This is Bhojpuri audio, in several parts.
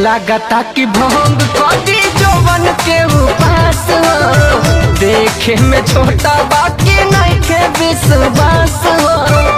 लागता कि भंग कदी जवन के उपास हो देखे में छोटा बाकी नहीं के विश्वास हो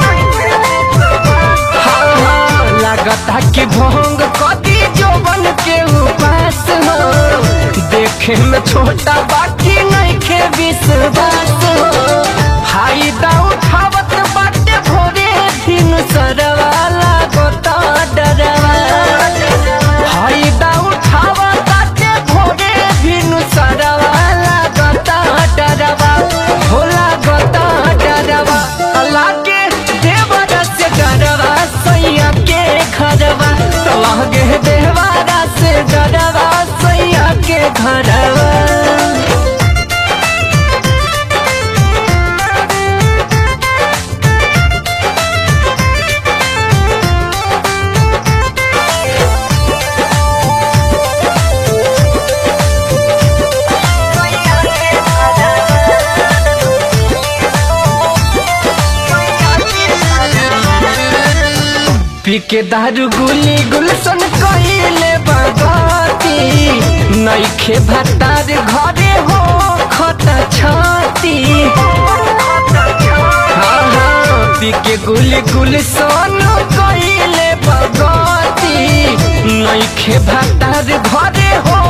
हाँ, हाँ, लागता कि भंग कदी जवन के उपास हो देखे में छोटा बाकी नहीं के विश्वास हो फायदा उठावत बाटे भोरे दिन सरवा लागता डरवा फायदा उठावत बाटे भोरे दिन सरवा लागता डरवा हो लागता डरवा अल्लाह के देवरा से डरवा सैया के घरवा लागे देवरा से डरवा सैया के घरवा पीके दारू गुली गुलशन कइले बगाती नइखे भतार घरे हो खत छाती हाँ हाँ पीके गुली गुलशन कइले बगाती नइखे भतार घरे हो